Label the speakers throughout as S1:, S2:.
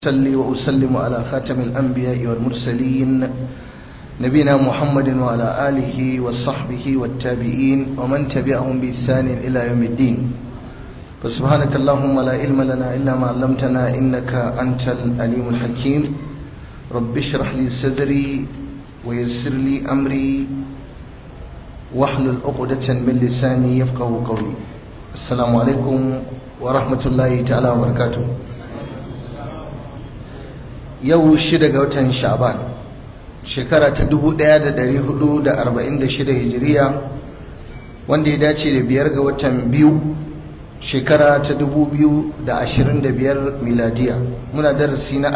S1: وأصلي وأسلم على خاتم الأنبياء والمرسلين نبينا محمد وعلى آله وصحبه والتابعين ومن تبعهم بإحسان إلى يوم الدين فسبحانك اللهم لا علم لنا إلا ما علمتنا إنك أنت الأليم الحكيم رب اشرح لي صدري ويسر لي أمري واحلل عقدة من لساني يفقه قولي السلام عليكم ورحمة الله تعالى وبركاته yau shida ga watan sha'ban shekara ta 1446 hijiriya wanda ya dace da biyar ga watan biyu shekara ta 2025 miladiya muna darasi na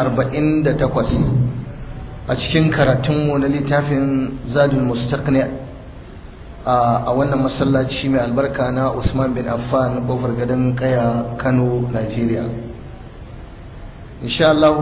S1: 48 a cikin karatunmu na littafin zadul mustaqni a wannan masallaci mai albarka na usman bin affan kofar gadon kaya kano nigeria insha Allah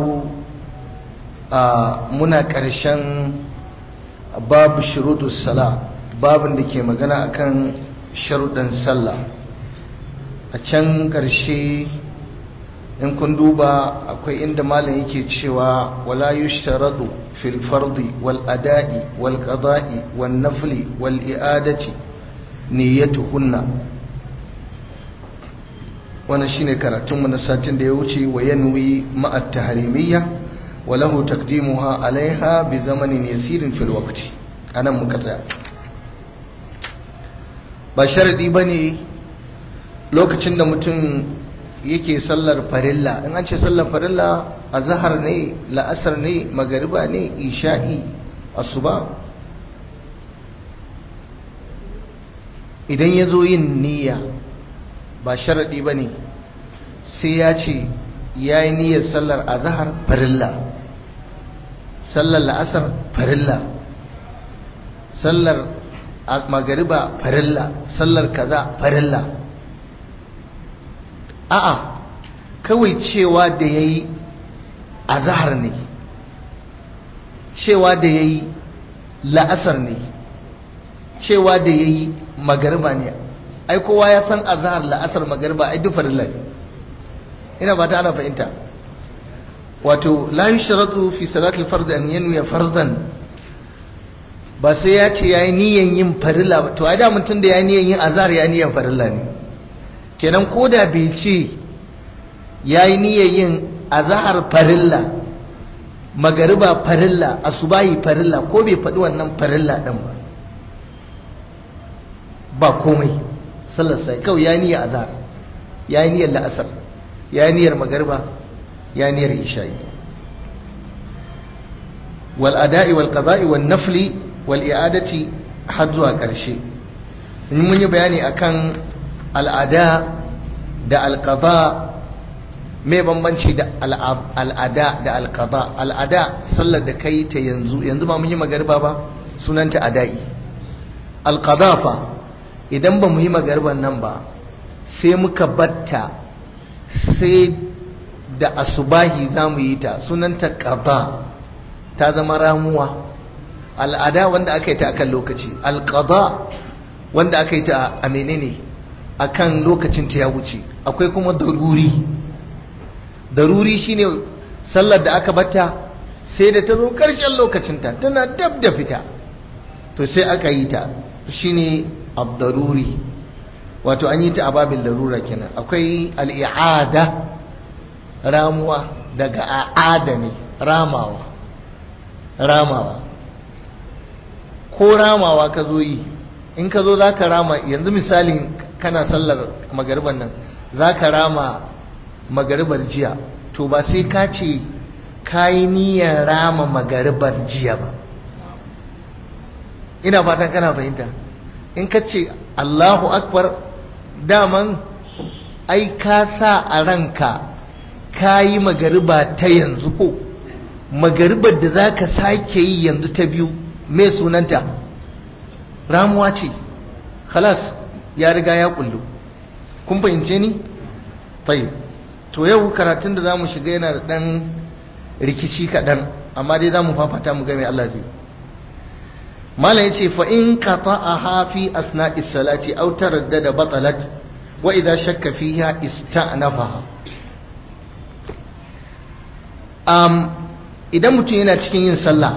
S1: muna ƙarshen babu shurutus sala babin da ke magana akan sharuɗan sallah a can ƙarshe in kun duba akwai inda malam yake cewa wala yushtaradu fil fardi wal ada'i wal qada'i wan nafli wal i'adati niyyatuhunna wannan shine karatunmu na satin da ya wuce wa yanwi ma'a tahrimiyya وله تقديمها عليها بزمن يسير في الوقت أنا مكتئ ba sharadi ba ne lokacin da mutum yake sallar farilla in an ce sallar farilla a zahar ne la'asar ne magariba ne isha'i asuba idan ya zo yin niyya ba sharadi ba ne sai ya ce ya yi niyyar sallar a zahar farilla sallar la'asar farilla sallar magariba farilla sallar kaza farilla a'a kawai cewa da ya yi azahar ne cewa da ya yi la'asar ne cewa da ya yi magariba ne ai kowa ya san azahar la'asar magariba ai duk farilla ne ina ba ta ana fahimta wato la yushratu fi salatil fard an yanwi fardan ba sai ya ce yayi niyyar yin farilla ba to ai da mutum da yayi niyyar yin azhar ya niyyar farilla ne kenan koda bai ce yayi niyyar yin azhar farilla magariba farilla asubahi farilla ko bai faɗi wannan farilla din ba ba komai sallar sai kawai yayi niyyar azhar yayi niyyar la'asar yayi niyyar magariba ya niyar isha'i wal ada'i wal qada'i wan nafli wal i'adati har zuwa ƙarshe in mun yi bayani akan al'ada da alqada me bambanci da al'ada da alqada al'ada sallar da kai ta yanzu yanzu ba mun yi magariba ba sunanta ada'i alqada fa idan ba mu yi magariban nan ba sai muka batta sai da asubahi za mu yi ta sunanta ƙada ta zama ramuwa al'ada wanda aka yi ta akan lokaci alƙada wanda aka yi ta a menene akan lokacin ta ya wuce akwai kuma daruri daruri shine sallar da aka bata sai da ta zo ƙarshen lokacinta tana dab da fita to sai aka yi ta shine abdaruri wato an yi ta a babin larura kenan akwai al'i'ada ramuwa daga a'ada ne ramawa ramawa ko ramawa ka zo yi in ka zo za ka rama yanzu misalin kana sallar magariban nan za ka rama magaribar jiya to ba sai ka ce ka yi niyyar rama magaribar jiya ba ina fatan kana fahimta in ka ce allahu akbar daman ai ka sa a ranka ka yi magariba ta yanzu ko magaribar da za ka sake yi yanzu ta biyu mai sunanta ramuwa ce khalas ya riga ya kullu kun fahimce ni? tayi to yau karatun da za mu shiga yana da ɗan rikici kaɗan amma dai za mu fafata mu game Allah zai malam ya ce fa'in ka a hafi asna'is salati autar da batalat wa idan shakka fiha ista'nafaha idan mutum yana cikin yin sallah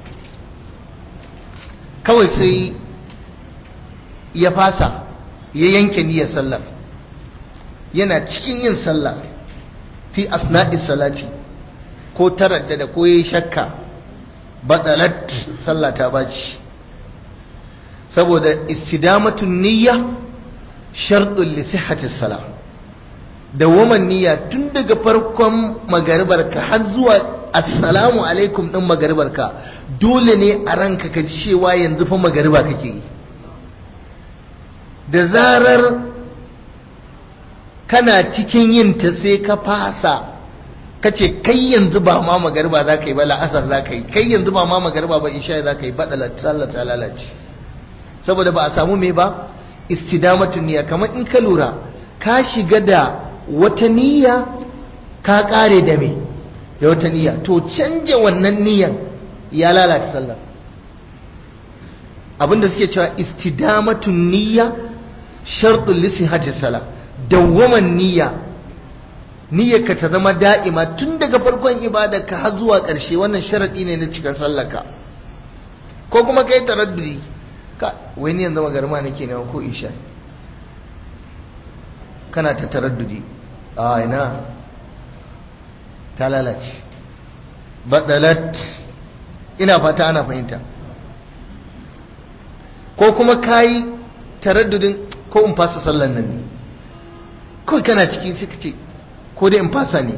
S1: kawai sai ya fasa ya yanke niyyar sallar yana cikin yin sallah fi asna'is salati ko taraddada ko yayi shakka badalat sallah ta baci saboda istidamatun niyya sharɗin li sihhatis salah da woman niyya tun daga farkon magaribarka har zuwa assalamu alaikum din magaribarka dole ne a ranka ka cewa yanzu fa magariba kake yi da zarar kana cikin yin ta sai ka fasa ka ce kai yanzu ba ma magariba za ka yi ba la'asar za ka yi kai yanzu ba ma magariba ba isha za ka yi ba sallah ta lalace saboda ba a samu me ba istidamatun niyya kamar in ka lura ka shiga da wata niyya ka kare da me da wata niyya to canja wannan niyyan ya lalata sallah abinda suke cewa istidamatun niyya shartul lisihati salah dawwaman niyya niyyarka ta zama da'ima tun daga farkon ibadarka har zuwa ƙarshe wannan sharadi ne na cikin sallarka ko kuma kai taraddudi ka wai ni yanzu magarma nake ne ko isha kana ta taraddudi a ina ta lalace badalat ina fata ana fahimta ko kuma kayi taraddudin ko in fasa sallan nan ne kawai kana ciki sai ka ce ko dai in fasa ne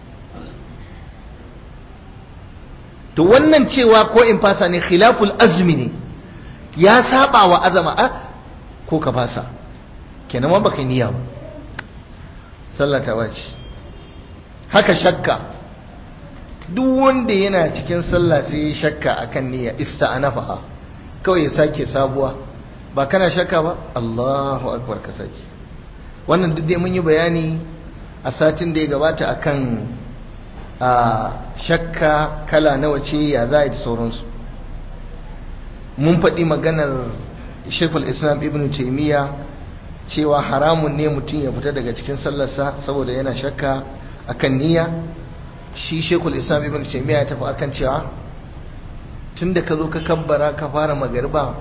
S1: to wannan cewa ko in fasa ne khilaful azmi ne ya saba wa azama a ko ka fasa kenan ma baka niyya ba sallata wace haka shakka duk wanda yana cikin sallah sai ya shakka akan niyya ista'anafa kawai ya sake sabuwa ba kana shakka ba Allahu akbar ka sake wannan duk dai mun yi bayani a satin da ya gabata akan a shakka kala nawa ce ya za a da sauransu mun faɗi maganar shekul islam ibn taimiyya cewa haramun ne mutum ya fita daga cikin sallarsa saboda yana shakka akan niyya shi shekul islam ibn taimiyya ya tafi akan cewa tun da ka zo ka kabbara ka fara magarba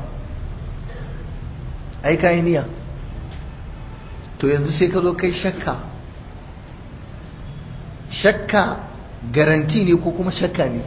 S1: ai ka yi niyya to yanzu sai ka zo kai shakka shakka garanti ne ko kuma shakka ne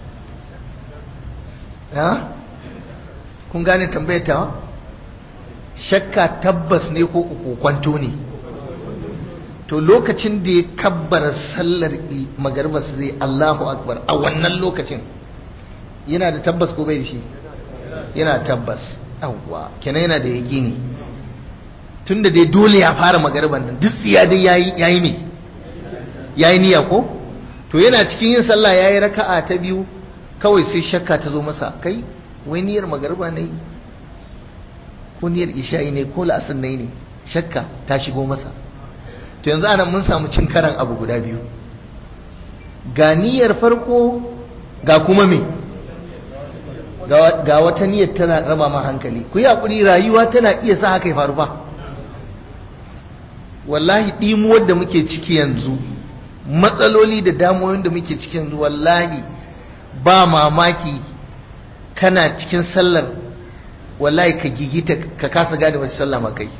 S1: ha kun gane tambayar ta shakka tabbas ne ko kwanto ne to lokacin da ya kabbara sallar magarbar zai Allahu akbar a wannan lokacin yana da tabbas ko bai da shi yana tabbas awwa kenan yana da yaƙini tunda dai dole ya fara magarban nan duk tsiya dai yayi yayi me yayi niyya ko to yana cikin yin sallah yayi raka'a ta biyu kawai sai shakka ta zo masa kai wai niyyar magarba ne ko niyyar isha'i ne ko la'asar ne ne shakka ta shigo masa to yanzu anan mun samu cin karan abu guda biyu ga niyyar farko ga kuma me ga wata niyyar tana raba ma hankali ku yi hakuri rayuwa tana iya sa haka ya faru fa wallahi ɗimuwar da muke ciki yanzu matsaloli da damuwoyin da muke ciki yanzu wallahi ba mamaki kana cikin sallar wallahi ka gigita ka kasa gane wace sallah ma kai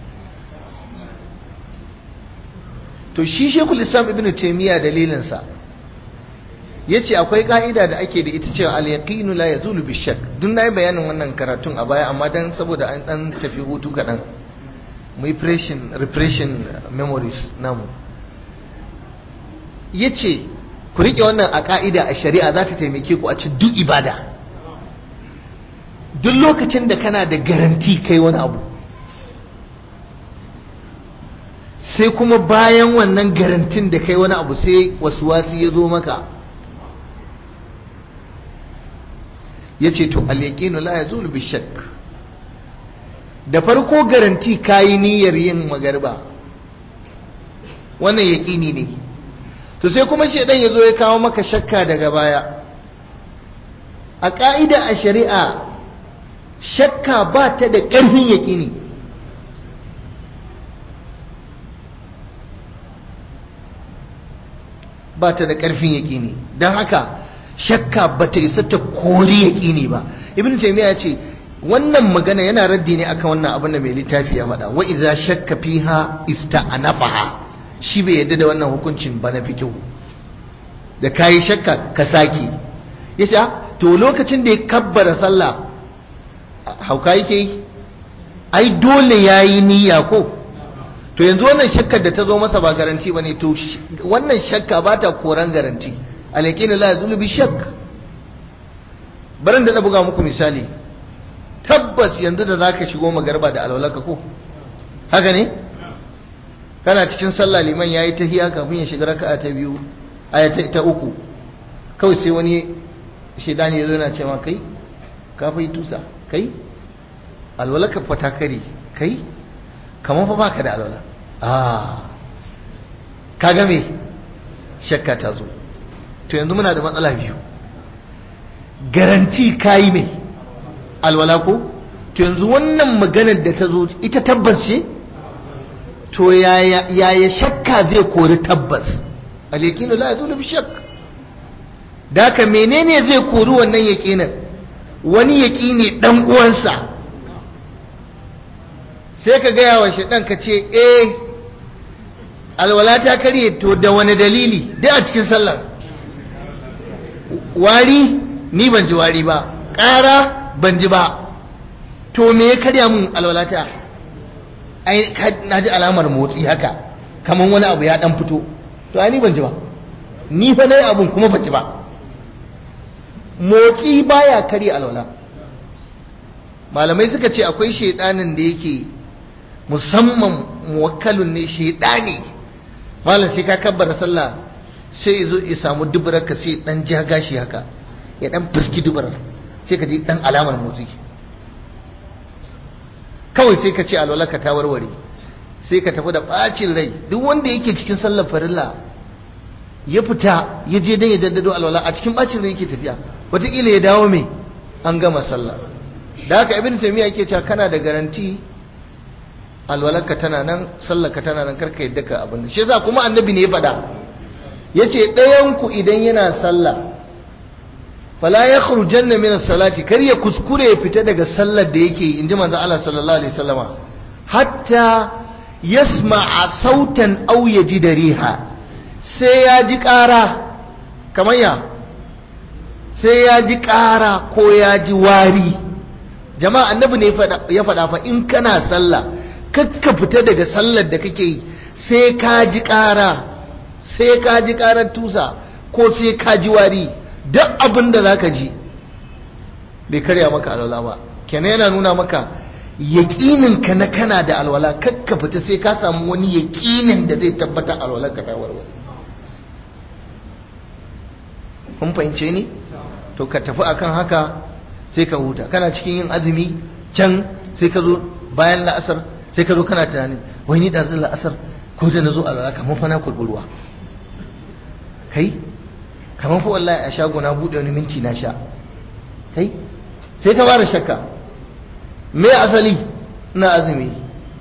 S1: to shi shekul islam ibn taimiyya dalilinsa ya ce akwai ka'ida da ake da ita cewa al-yaqinu la yazulu bi shak duk na yi bayanin wannan karatun a baya amma dan saboda an dan tafi hutu kaɗan mu yi repression memories namu ya ce ku riƙe wannan a ka'ida a shari'a za ta taimake ku a ci duk ibada duk lokacin da kana da garanti kai wani abu sai kuma bayan wannan garantin da kai wani abu sai wasu wasu ya zo maka ya ce to alaƙinu la ya zulu bi shak da farko garanti kayi niyyar yin magarba wannan yaƙini ne to sai kuma shaidan ya zo ya kawo maka shakka daga baya a ƙa'ida a shari'a shakka ba ta da ƙarfin yaƙini ba ta da ƙarfin yaƙini don haka shakka ba ta isa ta kori yaƙini ba ibn taymiya ya ce wannan magana yana raddi ne akan wannan abin da mai littafi ya faɗa wa idza shakka fiha ista'nafaha shi bai yadda da wannan hukuncin ba na fikihu da kayi shakka ka saki yace to lokacin da ya kabbara sallah hauka yake yi ai dole yayi niyya ko to yanzu wannan shakkar da ta zo masa ba garanti bane to wannan shakka ba ta koran garanti alaƙini la yazulu bi shakk barin da na buga muku misali tabbas yanzu da zaka shigo magarba da alwalaka ko haka ne kana cikin sallah liman yayi tahiya kafin ya shiga raka'a ta biyu aya ta uku kawai sai wani shedani ya zo yana cewa kai ka fa yi tusa kai alwalaka fa ta kare kai kamar fa baka da alwala ah kaga me shakka ta zo to yanzu muna da matsala biyu garanti kayi mai alwala ko to yanzu wannan maganar da ta zo ita tabbas ce to yaya shakka zai kori tabbas alyaqinu la yazulu bi shakk da haka menene zai kori wannan yaqinin wani yaqini dan uwansa sai ka gaya wa shaidan ka ce eh alwala ta karye to da wani dalili duk a cikin sallar wari ni ban ji wari ba ƙara ban ji ba to me ya karya mun alwalata ai na ji alamar motsi haka kamar wani abu ya dan fito to ai ni ban ji ba ni fa nayi abun kuma ban ji ba motsi baya karya alwala malamai suka ce akwai shedanin da yake musamman muwakkalun ne shedani malam sai ka kabbara sallah sai ya zo ya samu dubarar ka sai dan ja gashi haka ya dan fuski dubarar sai ka ji dan alamar motsi kawai sai ka ce alwalaka ta warware sai ka tafi da bacin rai duk wanda yake cikin sallar farilla ya fita ya je dan ya daddado alwala a cikin bacin rai yake tafiya wataƙila ya dawo mai an gama sallah da haka ibn taymiya yake cewa kana da garanti alwalarka tana nan sallarka tana nan karka yadda ka abin shi yasa kuma annabi ne ya faɗa yace ɗayan ku idan yana sallah fala yakhrujanna min as-salati kar ya kuskure ya fita daga sallar da yake inji manzo Allah sallallahu alaihi wasallama hatta yasma'a sautan aw yajida riha sai ya ji ƙara kamar ya sai ya ji ƙara ko ya ji wari jama'a annabi ne ya faɗa fa in kana sallah kakka fita daga sallar da kake yi sai ka ji ƙara sai ka ji ƙarar tusa ko sai ka ji wari duk abin da za ka ji bai karya maka alwala ba kenan yana nuna maka yaƙinin ka na kana da alwala kakka fita sai ka samu wani yaƙinin da zai tabbata alwalar ka ta warware kun fahimce ni to ka tafi akan haka sai ka huta kana cikin yin azumi can sai ka zo bayan la'asar sai ka zo kana tunanin wai ni ɗazin la'asar ko da na zo a lalaka kamar fa na kurɓi kai kamar fa wallahi a shago na buɗe wani minti na sha kai sai ka fara shakka me asali na azumi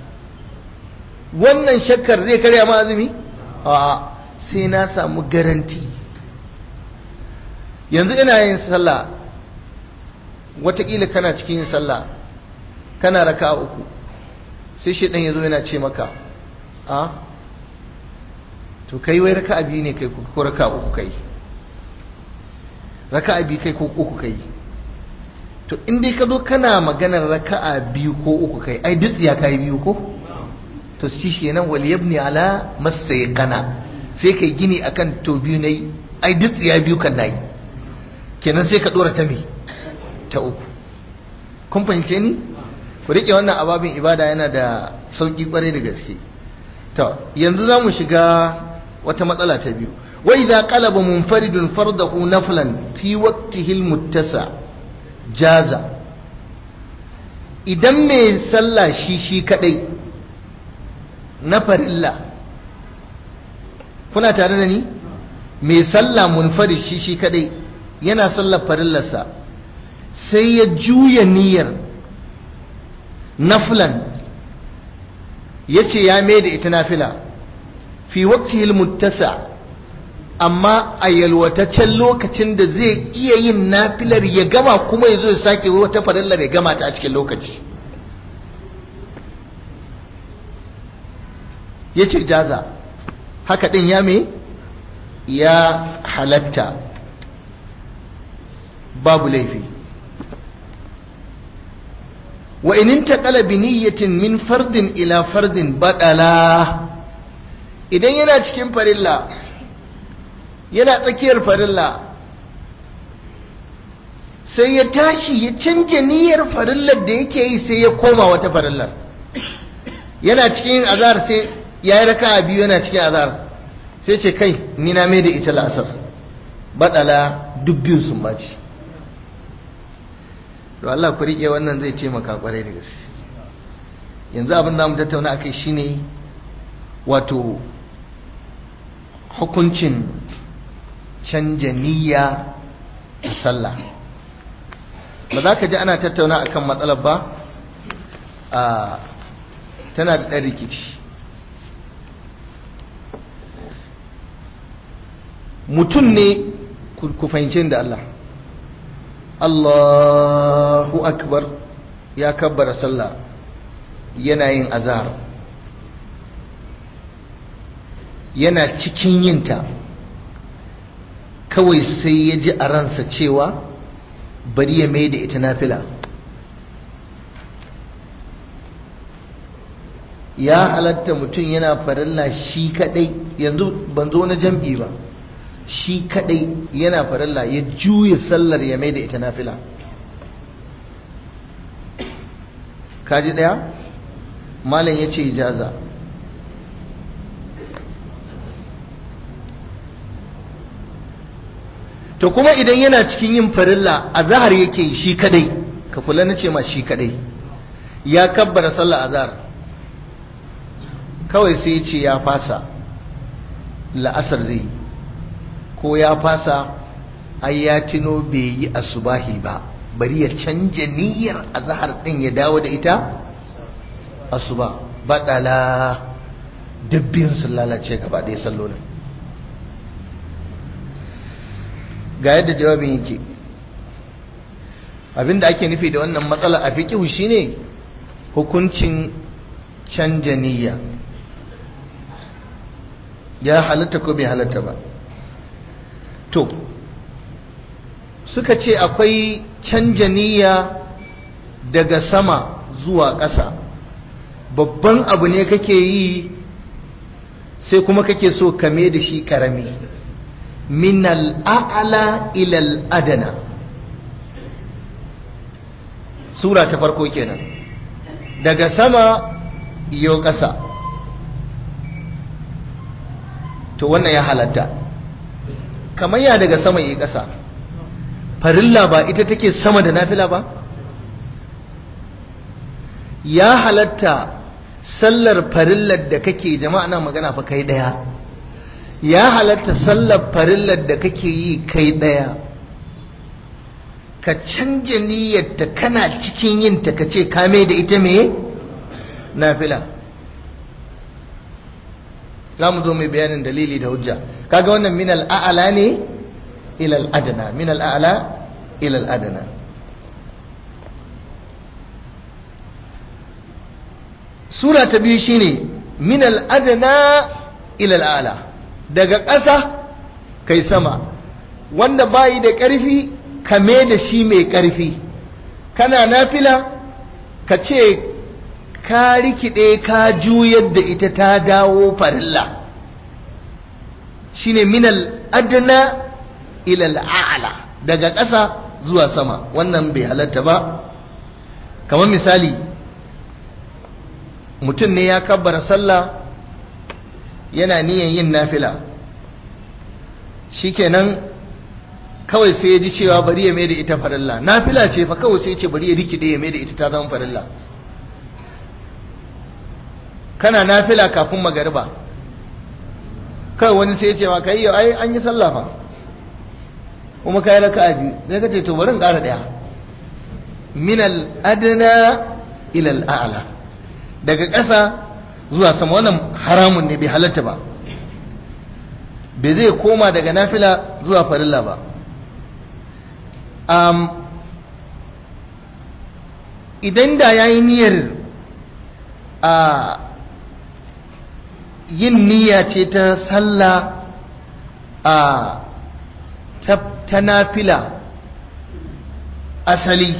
S1: wannan shakkar zai karya ma azumi a sai na samu garanti yanzu ina yin sallah watakila kana cikin yin sallah kana raka uku sai shi ɗan yazo yana ce maka a to kai wai raka biyu ne kai ko raka uku kai raka biyu kai ko uku kai to in dai ka zo kana maganar raka'a biyu ko uku kai ai duk ya kai biyu ko to shi shi nan wal yabni ala masayqana sai kai gini akan to biyu nayi ai duk ya biyu kan nayi kenan sai ka dora ta me ta uku kun fahimce ni ku rike wannan ababin ibada yana da sauki kwarai da gaske to yanzu za mu shiga wata matsala ta biyu wa idza qalaba munfaridun fardahu naflan fi waqtihi almuttasa jaza idan mai sallah shi shi kadai na farilla kuna tare da ni mai sallah munfarid shi shi kadai yana sallar farillarsa sai ya juya niyyar naflan ya ce ya mai da ita nafila fi waqtihil muttasa amma a yalwataccen lokacin da zai iya yin nafilar ya gama kuma ya zo ya sake wata farillar ya gama ta a cikin lokaci ya ce jaza haka ɗin ya me ya halatta babu laifi wa inin taƙala bi niyyatin min fardin ila fardin baɗala idan yana cikin farilla yana tsakiyar farilla sai ya tashi ya canja niyyar farillar da yake yi sai ya koma wata farillar yana cikin azar sai ya yi raka biyu yana cikin azar sai ce kai ni na mai da ita la'asar baɗala duk biyun sun baci to Allah ku riƙe wannan zai taimaka kwarai da gaske yanzu abin da mu tattauna akai shine wato hukuncin canja niyya a sallah ba za ka ji ana tattauna akan matsalar ba a tana da ɗan rikici mutum ne ku fahimci da Allah Allahu akbar ya kabbara sallah yana yin azhar yana cikin yinta kawai sai ya ji a ransa cewa bari ya mai da ita nafila ya halatta mutum yana farilla shi kadai yanzu ban zo na jam'i ba shi kadai yana farilla ya juya sallar ya mai da ita nafila kaji daya malam ya ce ijaza to kuma idan yana cikin yin farilla a zahar yake shi kadai ka kula na ce ma shi kadai ya kabbara sallah azhar kawai sai ya ce ya fasa la'asar zai ko ya fasa ai ya tino bai yi asubahi ba bari ya canja niyyar azhar din ya dawo da ita asuba badala dubbin sun lalace gaba ɗaya sallolin ga yadda jawabin yake abinda ake nufi da wannan matsala a fiqhu shine hukuncin canja niyya ya halatta ko bai halatta ba to suka ce akwai canja niyya daga sama zuwa ƙasa babban abu ne kake yi sai kuma kake so kame da shi ƙarami min al'a'ala ilal adana sura ta farko kenan daga sama iyo ƙasa to wannan ya halatta kamar ya daga sama yi ƙasa farilla ba ita take sama da nafila ba ya halatta sallar farillar da kake jama'a na magana fa kai daya ya halatta sallar farillar da kake yi kai daya ka canja niyyarta kana cikin yin ta kace ka mai da ita me nafila za mu zo mai bayanin dalili da hujja kaga wannan min al'a'ala ne ila al'adana min al'a'ala ila al'adana sura ta biyu shine min al'adana ila al'ala daga ƙasa kai sama wanda bayi da ƙarfi kame da shi mai ƙarfi kana nafila ka ce ka rikide ka juyar da ita ta dawo farilla shine minal adna ila al'ala daga ƙasa zuwa sama wannan bai halatta ba kamar misali mutum ne ya kabbara sallah yana niyan yin nafila shikenan kawai sai ya ji cewa bari ya mai da ita farilla nafila ce fa kawai sai ya ce bari ya rikide ya mai da ita ta zama farilla kana nafila kafin magariba kai wani sai ya ce maka yi ai an yi sallah fa kuma kai raka'a biyu sai ka ce to bari in ƙara daya min al adna ila al a'la daga ƙasa zuwa sama wannan haramun ne bai halatta ba bai zai koma daga nafila zuwa farilla ba um, idan da ya yi niyyar a yin niyya ce ta sallah a ta nafila asali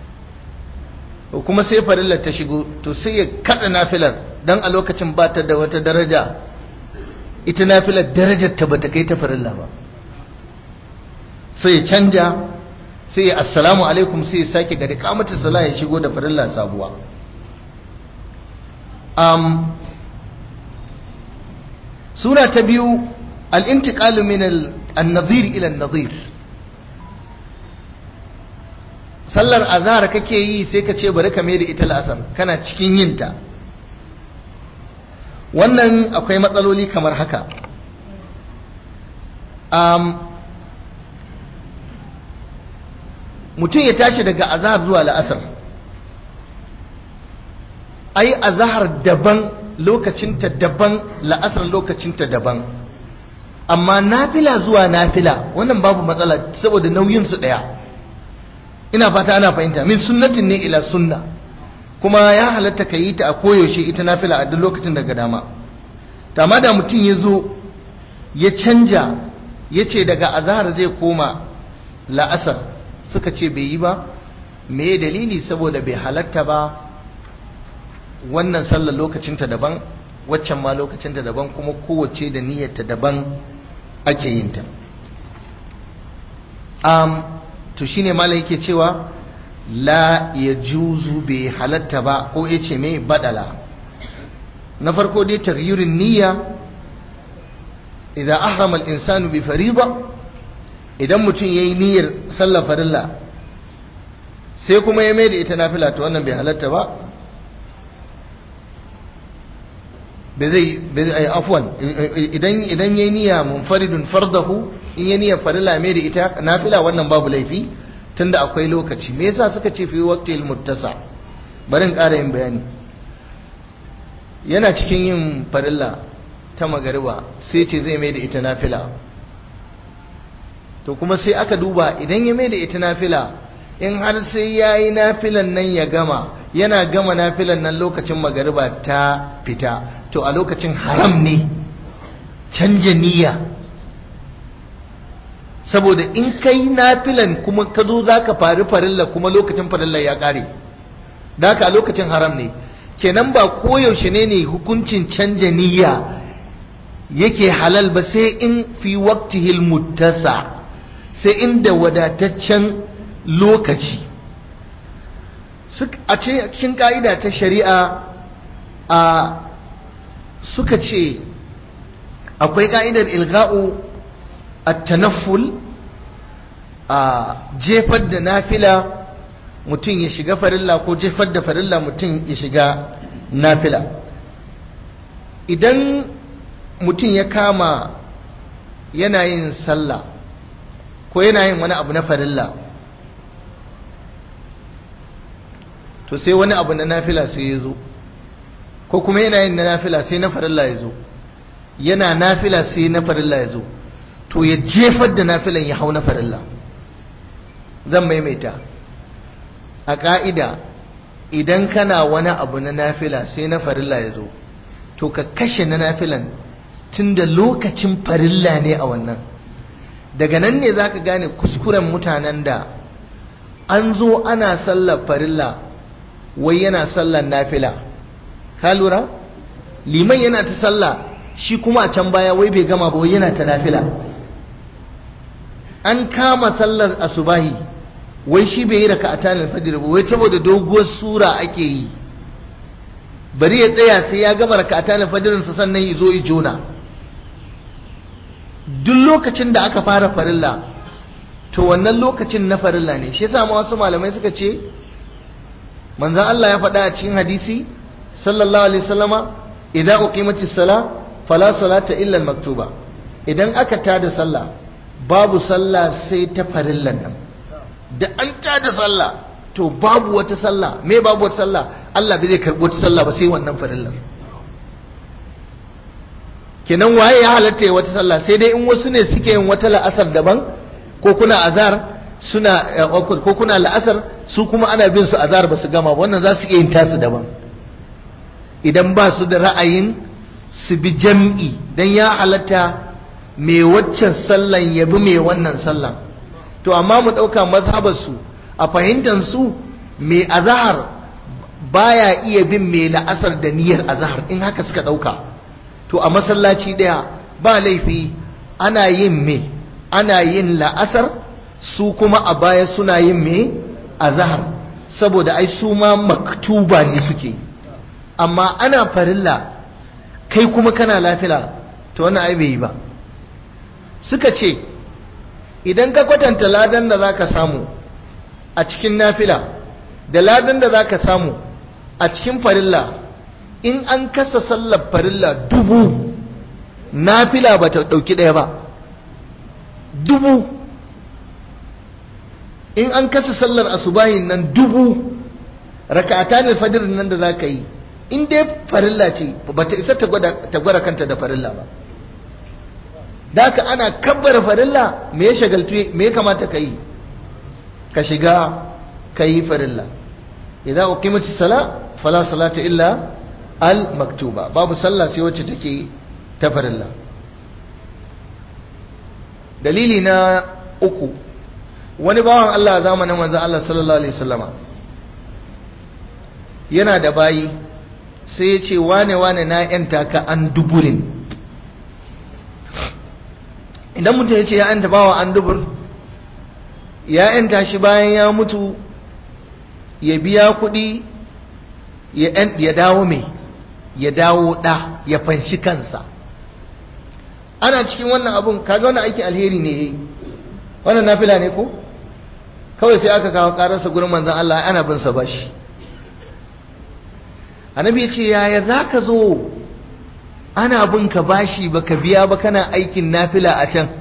S1: kuma sai farillar ta shigo to sai ya katsa nafilar don a lokacin ba ta da wata daraja ita nafilar darajar ta bata kai ta farilla ba sai ya canja sai ya assalamu alaikum sai ya sake gari kamata sala ya shigo da farilla sabuwa um, sura ta biyu al'intiƙalu min al-nazir ila nazir sallar azhar kake yi sai ka ce bari ka da ita la'asar kana cikin yinta wannan akwai matsaloli kamar haka um, mutum ya tashi daga azhar zuwa la'asar ai azhar daban lokacinta daban la'asar lokacinta daban amma nafila zuwa nafila wannan babu matsala saboda nauyinsu ɗaya ina fata ana fahimta min sunnatin ne ila sunna kuma ya halatta ka yi ta a koyaushe ita nafila a duk lokacin daga dama amma da mutum ya zo ya canja ya ce daga azahar zai koma la'asar suka ce bai yi ba me dalili saboda bai halatta ba wannan sallar lokacinta daban waccan ma lokacinta daban kuma kowace da niyyarta daban ake yin ta um, to shine malam yake cewa la ya juzu bai halatta ba ko ya ce mai badala na farko dai taghyirun niyya idan ahrama al-insanu bi fariḍa idan mutum yayi niyyar sallar farilla sai kuma ya mai da ita nafila to wannan bai halatta ba bai zai afwan idan idan yayi niyya munfaridun fardahu in yayi niyyar farilla mai da ita nafila wannan babu laifi tunda akwai lokaci me yasa suka ce fi waqtil muttasa bari in ƙara yin bayani yana cikin yin farilla ta magariba sai ce zai mai da ita nafila to kuma sai aka duba idan ya mai da ita nafila in har sai ya yi nafilan nan ya gama yana gama nafilan nan lokacin magariba ta fita to a lokacin haram ne canja niyya saboda in kai nafilan kuma ka zo za ka fari farilla kuma lokacin farilla ya ƙare da haka a lokacin haram ne kenan ba koyaushe ne ne hukuncin canja niyya yake halal ba sai in fi waqtihil muttasa sai inda wadataccen lokaci a cikin ka'ida ta shari'a a suka ce akwai ka'idar ilga'u at-tanafful a jefar da nafila mutum ya shiga farilla ko jefar da farilla mutum ya shiga nafila idan mutum ya kama yana yin sallah ko yana yin wani abu na farilla to sai wani abu na nafila sai ya zo ko kuma yana yin na nafila sai na farilla ya zo yana nafila sai na farilla ya zo to ya jefar da nafilan ya hau na farilla zan maimaita a ƙa'ida idan kana wani abu na nafila sai na farilla ya zo to ka kashe na nafilan tun da lokacin farilla ne a wannan daga nan ne za ka gane kuskuren mutanen da an zo ana sallar farilla wai yana sallar nafila ka lura liman yana ta sallah shi kuma a can baya wai bai gama ba wai yana ta nafila an kama sallar asubahi wai shi bai yi raka a tanin fajr ba wai saboda doguwar sura ake yi bari ya tsaya sai ya gama raka a tanin fajirinsa sannan ya zo ya jona duk lokacin da aka fara farilla to wannan lokacin na farilla ne shi yasa wasu malamai suka ce manzon Allah ya faɗa a cikin hadisi sallallahu alaihi wasallama idan uqimatis sala fala salata illa al-maktuba idan aka tada sallah babu sallah sai ta farillan nan da an tada sallah to babu wata sallah me babu wata sallah Allah bai zai karɓi wata sallah ba sai wannan farillar kenan waye ya halatta ya wata sallah sai dai in wasu ne suke yin wata la'asar daban ko kuna azar suna ko kuna la'asar su kuma ana bin su azar ba su gama wannan za su iya yin tasu daban idan ba su da ra'ayin su bi jam'i dan ya halatta mai waccan sallan ya bi mai wannan sallan to amma mu ɗauka mazhabar su a fahimtar su mai azahar baya iya bin mai la'asar da niyyar azahar in haka suka ɗauka to a masallaci ɗaya ba laifi ana yin me ana yin la'asar su kuma a baya suna yin me azahar saboda ai su ma maktuba ne suke amma ana farilla kai kuma kana lafila to wannan ai bai yi ba suka ce idan ka kwatanta ladan da zaka samu a cikin nafila da ladan da zaka samu a cikin farilla in an kasa sallar farilla dubu nafila ba ta ɗauki ɗaya ba dubu in an kasa sallar asubahin nan dubu raka'ata ne fadirin nan da za ka yi in dai farilla ce ba ta isa ta gwada kanta da farilla ba da haka ana kabbara farilla me ya shagaltu me ya kamata ka yi ka shiga ka yi farilla idan uqimatis sala fala salata illa al maktuba babu sallah sai wacce take ta farilla dalili na uku wani bawan Allah a zamanin manzo Allah sallallahu alaihi wasallama yana da bayi sai ya ce wane wane na yanta ka an duburin idan mutum ya ce ya yanta bawa an dubur ya yanta shi bayan ya mutu ya biya kuɗi ya dawo mai ya dawo ɗa ya fanshi kansa ana cikin wannan abun kaga wannan aikin alheri ne yayi wannan nafila ne ko kawai sai aka kawo kararsa gurin manzon Allah ana bin sa bashi annabi ya ce yaya zaka zo ana bin ka bashi baka biya ba kana aikin nafila a can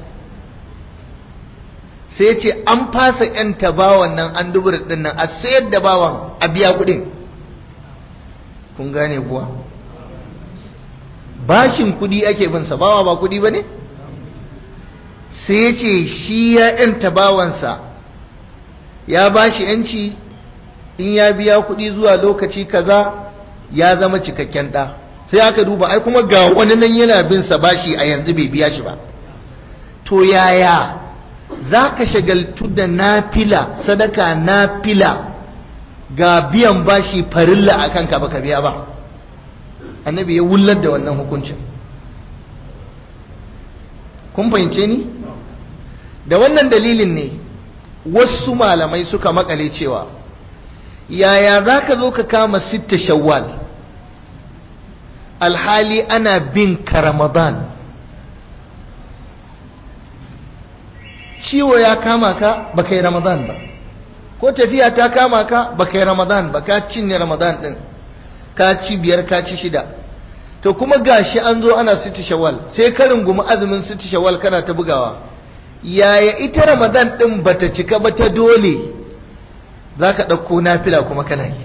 S1: sai ya ce an fasa yan tabawan nan an dubur din nan a sayar da bawan a biya kuɗin kun gane kuwa bashin kudi ake bin sa bawa ba kudi bane sai ya ce shi ya yanta bawansa ya bashi yanci in ya biya kudi zuwa lokaci kaza ya zama cikakken ɗa sai aka duba ai kuma ga wani nan yana bin sa bashi a yanzu bai biya shi ba to yaya za ka shagaltu da nafila sadaka nafila ga biyan bashi farilla a kanka baka biya ba annabi ya wullar da wannan hukuncin kun fahimce ni da wannan dalilin ne wasu malamai suka makale cewa yaya za ka zo ka kama sitta shawwal alhali ana bin ka ramadan ciwo ya kama ka baka yi ramadan ba ko tafiya ta kama ka baka yi ramadan ba ka cinye ramadan din ka ci biyar ka ci shida to kuma gashi an zo ana siti shawwal sai ka rungumi azumin siti shawwal kana ta bugawa yaya ita ramadan din bata cika ba ta dole zaka ɗauko nafila kuma kana yi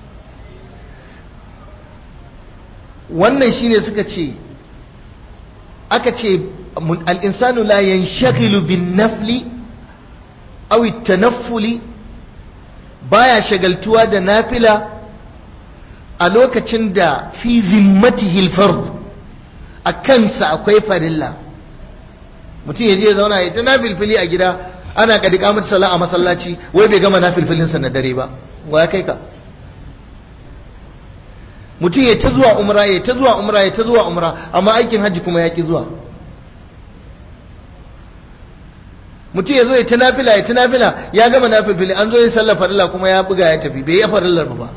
S1: wannan shine suka ce aka ce al-insanu la yanshaghilu bin nafli aw at-tanaffuli baya shagaltuwa da nafila a lokacin da fi zimmatihi al-fard a kansa akwai farilla mutum ya je zauna ya ta nafilfili a gida ana kadi kamar sallah a masallaci wai bai gama nafilfilin sa na dare ba wa ya kai ka mutum ya ta zuwa umra ya ta zuwa umra ya ta zuwa umra amma aikin hajji kuma ya ki zuwa mutum ya zo ya ta nafila ya ta nafila ya gama nafilfili an zo yin sallar farilla kuma ya buga ya tafi bai yi farillar ba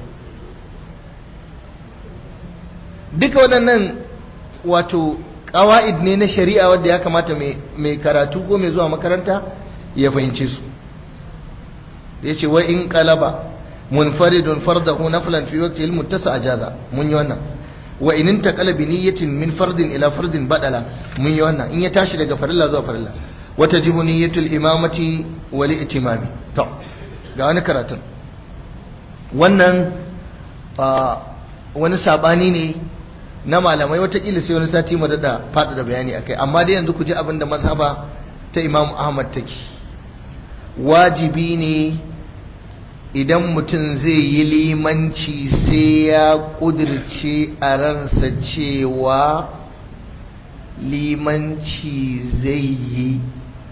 S1: duka waɗannan wato ƙawa'id ne na shari'a wadda ya kamata mai karatu ko mai zuwa makaranta ya fahimce su ya ce wa in qalaba munfaridun fardahu naflan fi waqti al muttasa ajaza mun yi wannan wa in intaqala bi niyyatin min fardin ila fardin badala mun yi wannan in ya tashi daga farilla zuwa farilla wa tajibu niyyatul imamati wal itimami to ga wani karatun wannan wani sabani ne na malamai watakila sai wani sati mu daɗa faɗaɗa bayani akai amma dai yanzu ku ji abin da mazhaba ta imam ahmad take wajibi ne idan mutum zai yi limanci sai ya ƙudirce a ransa cewa limanci zai yi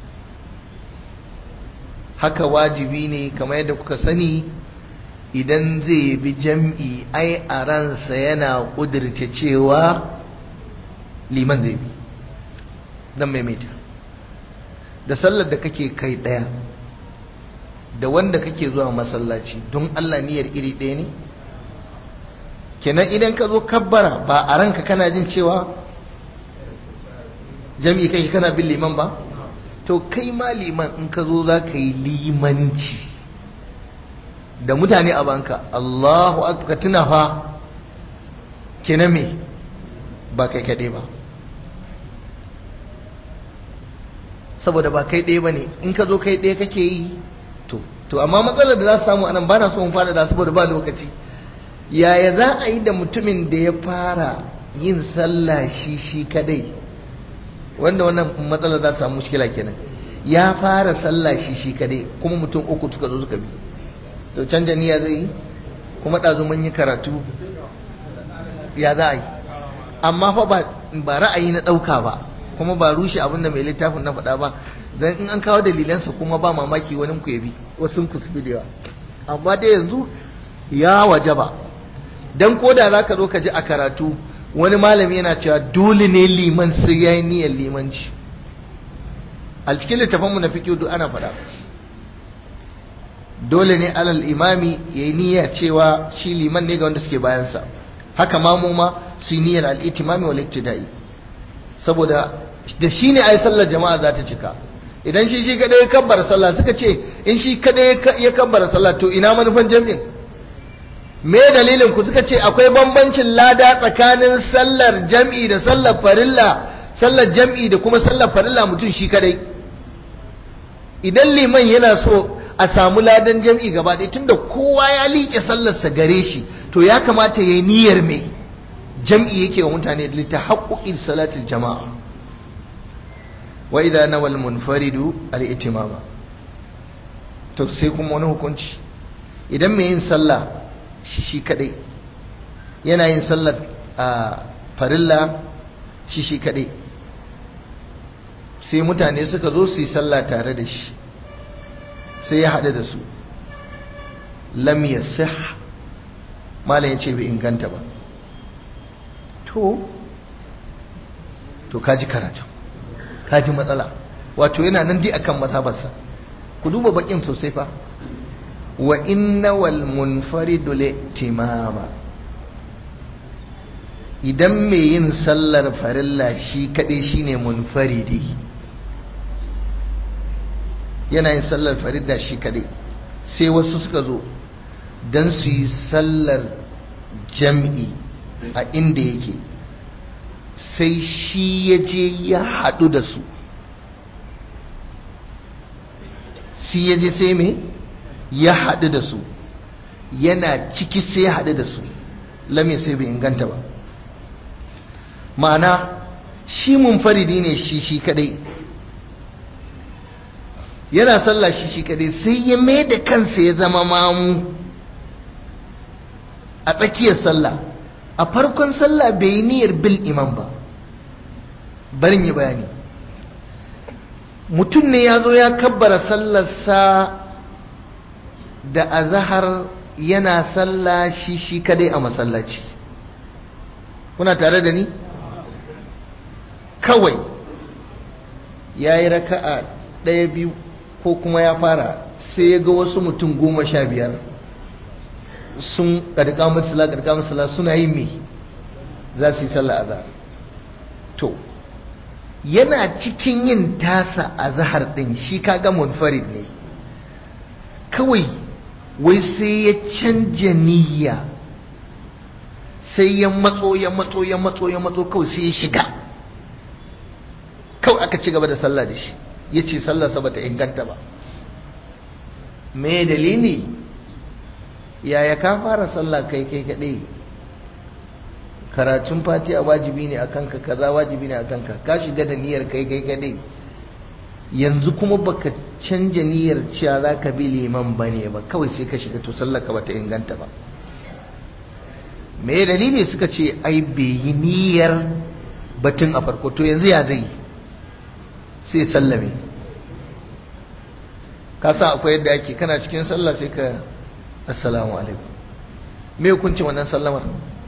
S1: haka wajibi ne kamar yadda kuka sani idan zai bi jam'i ai a ransa yana ƙudirce cewa liman zai bi don maimaita da sallar da kake kai ɗaya da wanda kake zuwa masallaci don Allah niyyar iri ɗaya ne kenan idan ka zo kabbara ba a ranka kana jin cewa jami'i kai kana bin liman ba to kai ma liman in ka zo za ka yi limanci da mutane a banka Allahu akbar tuna fa kenan me ba kai kaɗai ba saboda ba kai ɗaya ba ne in ka zo kai ɗaya kake yi to to amma matsalar da za su samu anan ba na so in fada da saboda ba lokaci yaya za a yi da mutumin da ya fara yin sallah shi shi kadai wanda wannan matsalar za su samu mushkila kenan ya fara sallah shi shi kadai kuma mutum uku suka zo suka bi to canja niyya zai yi kuma ɗazu mun yi karatu ya za a yi amma fa ba ra'ayi na ɗauka ba kuma ba rushe abin da mai littafin na faɗa ba dan in an kawo dalilansa kuma ba mamaki wani ku yabi wasu ku su da yawa amma dai yanzu ya waje ba dan koda za ka zo ka ji a karatu wani malami yana cewa dole ne liman sai ya yi niyyar limanci a cikin littafanmu na fikiyo duk ana faɗa dole ne alal imami ya yi niyya cewa shi liman ne ga wanda suke bayansa haka mamu ma su yi niyyar al'itimami wal iktida'i saboda da shi ne a yi sallar jama'a za ta cika idan shi shi kadai ya kabbara sallah suka ce in shi kadai ya kabbara sallah to ina manufan jami'in me dalilin ku suka ce akwai bambancin lada tsakanin sallar jam'i da sallar farilla sallar jam'i da kuma sallar farilla mutum shi kadai idan liman yana so a samu ladan jam'i gaba ɗaya tunda kowa ya liƙe sallarsa gare shi to ya kamata ya yi niyyar me jam'i yake wa mutane da ta haƙoƙin salatul jama'a wa idan nawal munfaridu al-itimama to sai kuma wani hukunci idan mai yin sallah shi shi kadai yana yin sallar a farilla shi shi kadai sai mutane suka zo su yi sallah tare da shi sai ya haɗu da su lam yasih malam ya ce bai inganta ba to to kaji karatu kaji matsala wato yana nan dai akan masabarsa ku duba bakin sosai fa wa inna wal munfaridu litimama idan mai yin sallar farilla shi kadai shine munfaridi yana yin sallar farilla shi kadai sai wasu suka zo don su yi sallar jam'i a inda yake sai shi ya je ya haɗu da su shi ya je sai me ya haɗu da su yana ciki sai ya haɗu da su lamin sai bai inganta ba ma'ana shi munfaridi ne shi shi kadai yana sallah shi shi kadai sai ya mai da kansa ya zama mamu a tsakiyar sallah a farkon sallah bai yi niyyar bil imam ba barin yi bayani mutum ne ya zo ya kabbara sallarsa da azahar yana sallah shi shi kadai a masallaci kuna tare da ni kawai ya yi raka'a ɗaya biyu ko kuma ya fara sai ya ga wasu mutum goma sha biyar sun ƙarƙa matsala ƙarƙa matsala suna yin me za su yi sallah azhar to yana cikin yin tasa azhar ɗin shi kaga munfarid ne kawai wai sai ya canja niyya sai ya matso ya matso ya matso ya matso kawai sai ya shiga kawai aka ci gaba da sallah da shi ya ce sallarsa ba ta inganta ba me dalili yaya ka fara sallah kai kai kaɗai karatun fatiha wajibi ne akan ka kaza wajibi ne akan ka ka shiga da niyyar kai kai kadai yanzu kuma baka canja niyyar cewa za ka bi liman ba ne ba kawai sai ka shiga to sallaka ba ta inganta ba me dalili suka ce ai bai yi niyyar batun a farko to yanzu ya zai sai sallame ka sa akwai yadda ake kana cikin sallah sai ka assalamu alaikum me hukuncin wannan sallamar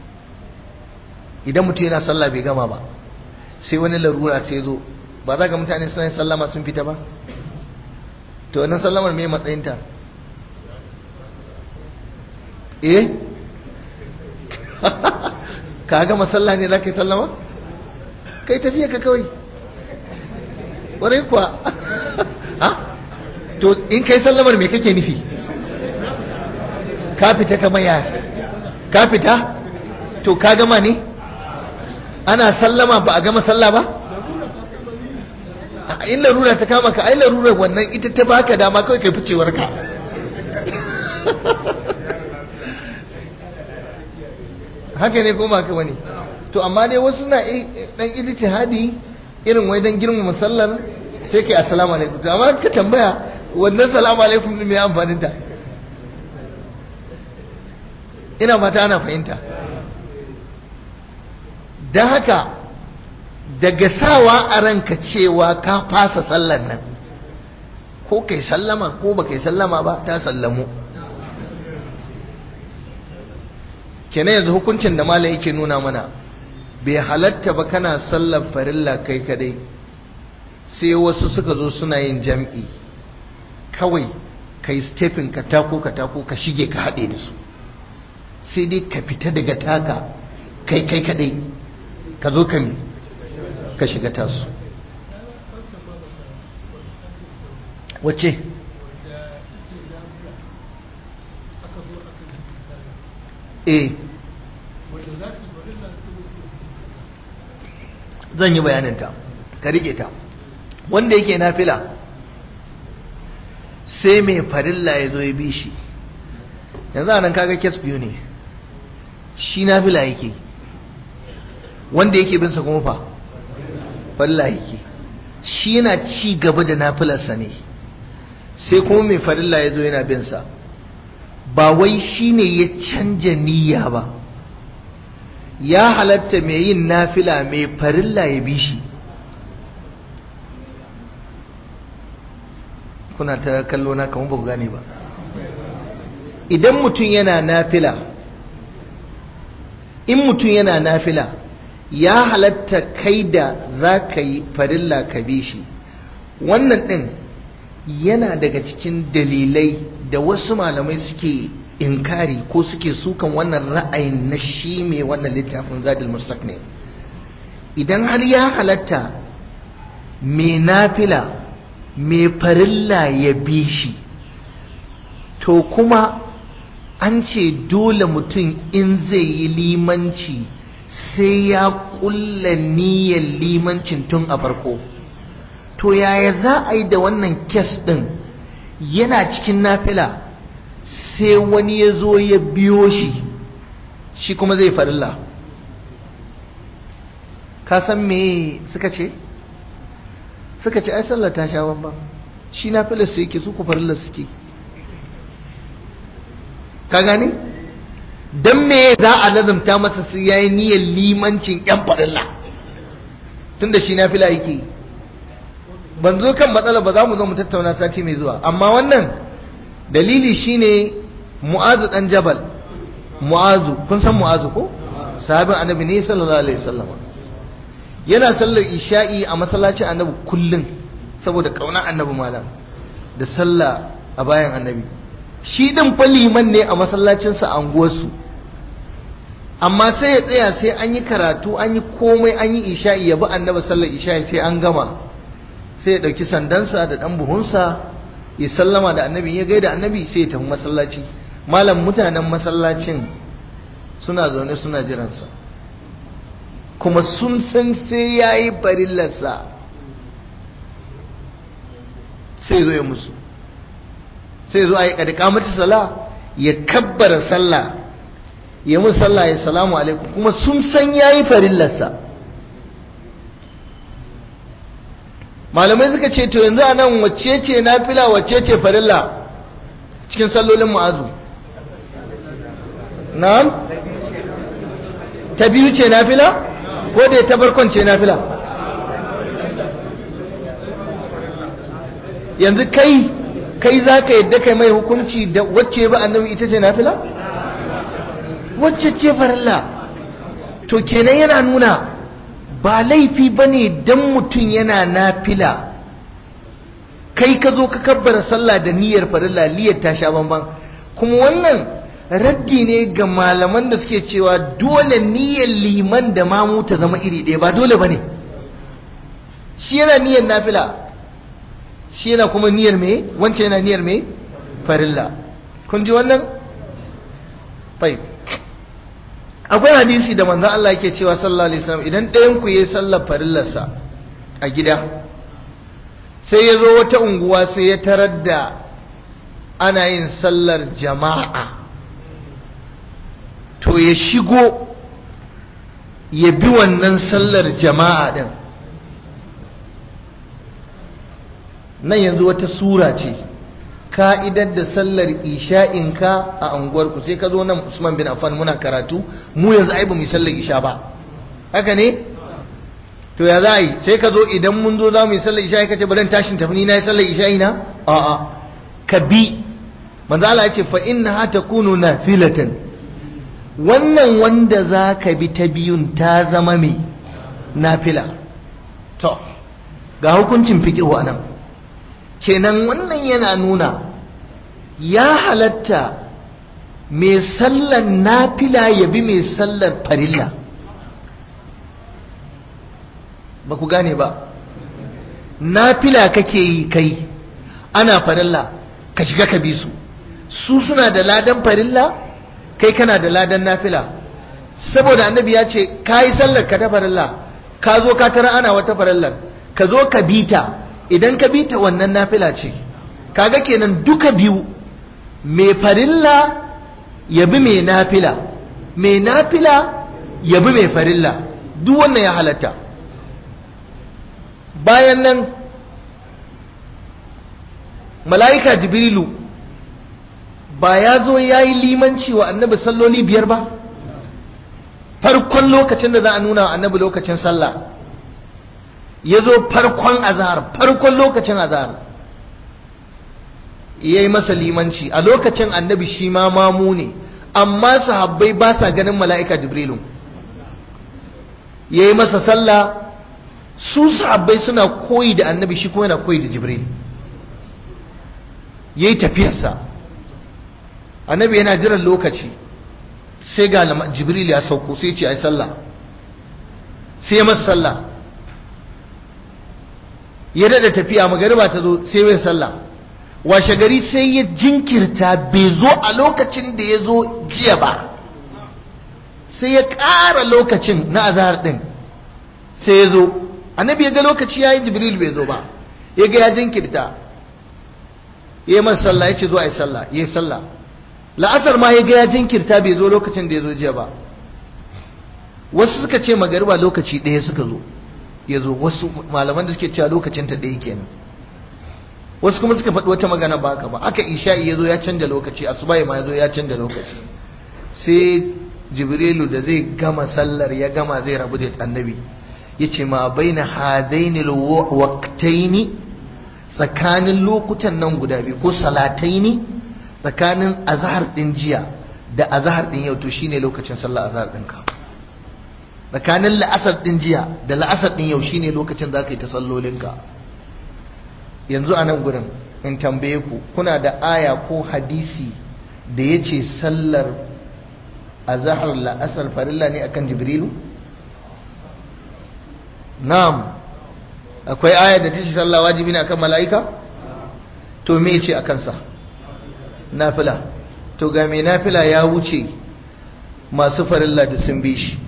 S1: idan mutum yana sallah bai gama ba sai wani larura sai zo ba za ga mutane suna yin sallama sun fita ba to wannan sallamar me matsayinta eh ka gama sallah ne za ka yi sallama kai tafiya ka kawai ƙwarai kuwa ha to in kai sallamar me kake nufi ka fita kamar ya ka fita to ka gama ne ana sallama ba a gama sallah ba in larura ta kama ka ai larurar wannan ita ta baka dama kawai kai ficewar ka haka ne kuma ka wani to amma dai wasu na dan ijtihadi irin wai dan girmama sallar sai kai assalamu alaikum to amma ka tambaya wannan salamu alaikum ne mai amfanin ta ina fata ana fahimta don haka daga sawa a ranka cewa ka fasa sallan nan ko kai sallama ko ba kai sallama ba ta sallamu kenan yanzu hukuncin da mala yake nuna mana bai halatta ba kana sallar farilla kai kadai sai wasu suka zo suna yin jam'i kawai kai stepin ka tako ka tako ka shige ka haɗe da su sai dai ka fita daga taka kai kai kadai ka zo ka mi ka shiga tasu wace e zan yi bayaninta ka rike ta wanda yake nafila sai mai farilla ya zo ya bi shi yanzu anan kaga kes biyu ne shi nafila yake wanda yake bin sa kuma fa farilla yake shi yana ci gaba da nafilarsa ne sai kuma mai farilla ya zo yana bin sa ba wai shi ne ya canja niyya ba ya halatta mai yin nafila mai farilla ya bi shi kuna ta kallo na kamar ba ku gane ba idan mutum yana nafila in mutum yana nafila ya halatta kai da za ka yi farilla ka bi shi wannan ɗin yana daga cikin dalilai da wasu malamai suke inkari ko suke sukan wannan ra'ayin na shi mai wannan littafin zadil mustaq ne idan har ya halatta mai nafila mai farilla ya bi shi to kuma an ce dole mutum in zai yi limanci sai ya kulla niyyar limancin tun a farko to yaya za a yi da wannan kes ɗin yana cikin nafila sai wani ya zo ya biyo shi shi kuma zai farilla ka san me suka ce suka ce ai sallar ta sha bambam shi nafilar su yake su ku farilla suke ka gane don me za a lazumta masa su yayi niyyar limancin yan farilla tunda shi nafila yake ban zo kan matsala ba za mu zo mu tattauna sati mai zuwa amma wannan dalili shine mu'azu dan jabal mu'azu kun san mu'azu ko sahabin annabi ne sallallahu alaihi wasallam yana sallar isha'i a masallacin annabi kullun saboda kauna annabi malam da sallah a bayan annabi shi din fa liman ne a masallacinsa a anguwarsu amma sai ya tsaya sai an yi karatu an yi komai an yi isha'i ya bi annabi sallar isha'i sai an gama sai ya ɗauki sandansa da ɗan buhunsa ya sallama da annabi ya gaida annabi sai ya tafi masallaci malam mutanen masallacin suna zaune suna jiransa kuma sun san sai ya yi barillarsa sai zo ya musu sai zo a yi ƙadika mata sala ya kabbara sallah ya mun sallah ya salamu alaikum kuma sun san yayi farillarsa malamai suka ce to yanzu a nan wacce ce nafila wacce ce farilla cikin sallolin mu'azu na'am ta biyu ce nafila ko da ta barkon ce nafila yanzu kai kai za ka yadda kai mai hukunci da wacce ba annabi ita ce nafila wacce ce farilla to kenan yana nuna ba laifi ba ne don mutum yana nafila kai ka zo ka kabbara sallah da niyyar farilla niyyar ta sha bamban kuma wannan raddi ne ga malaman da suke cewa dole niyyar liman da mamu ta zama iri ɗaya ba dole ba ne shi yana niyyar nafila shi yana kuma niyyar me wancan yana niyyar me farilla kun ji wannan tayyib akwai hadisi da manzon Allah yake cewa sallallahu alaihi wasallam idan ɗayan ku yayi sallar farillarsa a gida sai ya zo wata unguwa sai ya tarar da ana yin sallar jama'a to ya shigo ya bi wannan sallar jama'a din nan yanzu wata sura ce ka'idar da sallar isha'inka a unguwarku sai ka zo nan Usman bin Affan muna karatu mu yanzu ai ba mu sallar isha ba haka ne to ya za yi sai ka zo idan mun zo za mu yi sallar isha'i kace bari tashin tafi ni na yi sallar isha'i na a'a ka bi manzo Allah ya ce fa innaha takunu nafilatan wannan wanda za ka bi ta biyun ta zama mai nafila to ga hukuncin fiqhu anan kenan wannan yana nuna ya halatta mai sallar nafila ya bi mai sallar farilla ba ku gane ba nafila kake yi kai ana farilla ka shiga ka bi su su suna da ladan farilla kai kana da ladan nafila saboda annabi ya ce ka yi sallar ka ta farilla ka zo ka tara ana wata farillar ka zo ka bi ta idan ka bi ta wannan nafila ce kaga kenan duka biyu mai farilla ya bi mai nafila mai nafila ya bi mai farilla duk wannan ya halatta bayan nan mala'ika jibrilu ba ya zo ya yi limanci wa annabi salloli biyar ba farkon lokacin da za a nuna wa annabi lokacin sallah ya zo farkon azahar farkon lokacin azahar ya yi masa limanci a lokacin annabi shi ma mamu ne amma sahabbai ba sa ganin mala'ika jibrilu ya yi masa sallah su sahabbai suna koyi da annabi shi kuma yana koyi da jibril ya yi tafiyarsa annabi yana jiran lokaci sai ga jibril ya sauko sai ce a yi sallah sai ya masa sallah ya dada tafiya magariba ta zo sai mai sallah washe gari sai ya jinkirta bai zo a lokacin da ya zo jiya ba sai ya ƙara lokacin na azahar ɗin sai ya zo annabi ya ga lokaci ya yi jibril bai zo ba ya ga ya jinkirta ya yi masa sallah ya ce zo a yi sallah ya yi sallah la'asar ma ya ga ya jinkirta bai zo lokacin da ya zo jiya ba wasu suka ce magariba lokaci ɗaya suka zo ya zo wasu malaman da suke cewa lokacin ta ɗaya kenan wasu kuma suka faɗi wata magana ba haka ba aka isha'i ya zo ya canja lokaci asuba ma ya zo ya canja lokaci sai jibrilu da zai gama sallar ya gama zai rabu da annabi ya ce ma bai na hadainil waktaini tsakanin lokutan nan guda biyu ko salataini tsakanin azahar ɗin jiya da azahar ɗin yau to shine lokacin sallar azahar ɗinka tsakanin la'asar ɗin jiya da la'asar ɗin yau shine lokacin za ka yi ta sallolinka yanzu a nan gurin in tambaye ku kuna da aya ko hadisi da ya ce sallar azahar la'asar farilla ne akan jibrilu na'am akwai aya da ta ce sallah wajibi ne akan mala'ika to me ce akan sa nafila to ga me nafila ya wuce masu farilla da sun bi shi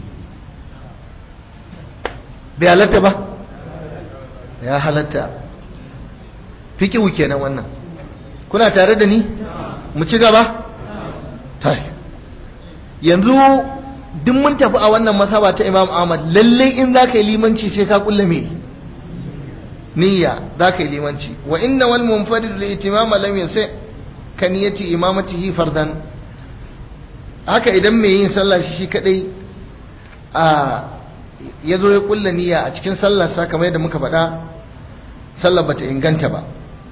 S1: bai halatta ba ya halatta fikihu kenan wannan kuna tare da ni mu ci gaba tai yanzu duk mun tafi a wannan masaba ta imam ahmad lalle in za ka yi limanci sai ka kulle me niyya za ka yi limanci wa inna wal munfarid li itimama lam yasi ka niyyati imamatihi fardan haka idan mai yin sallah shi shi kadai a ya zo ya kulle niyya a cikin sallarsa kamar yadda muka faɗa sallar bata inganta ba